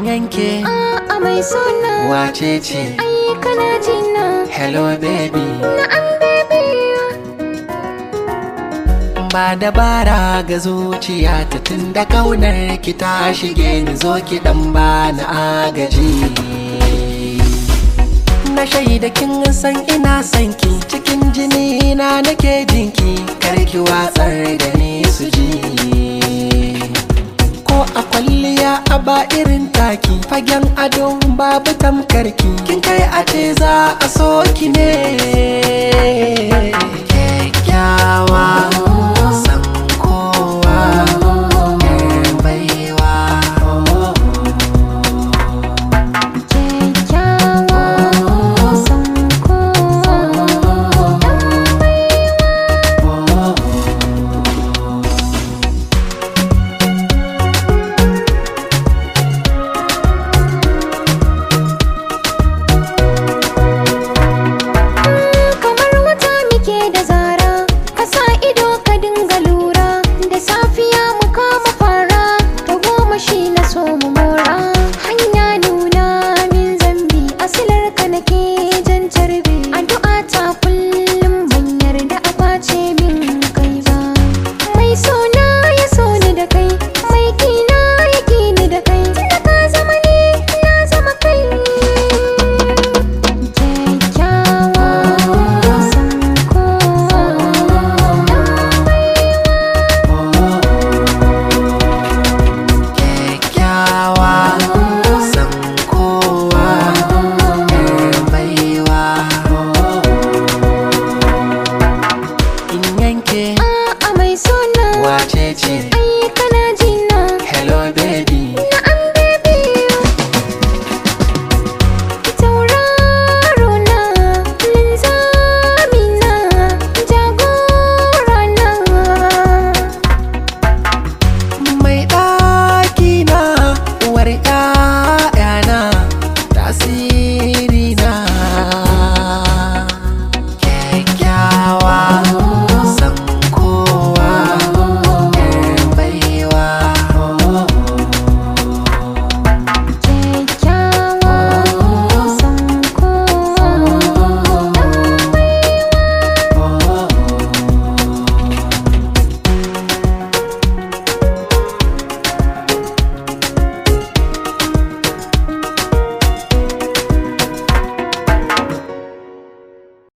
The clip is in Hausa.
ganke a mai suna wace ce ai kana jina hello baby na an bebe ba dabara ga zuciya ta tun da kaunar ki ta shige ni zo ki dan bani agaji na shaida kin san ina son ki cikin jini na nake jinki karki watsar da ni su ji ko a kwalliya a ba irin taki fagen ado babu tamkarki kin kai a ce za a so ki ne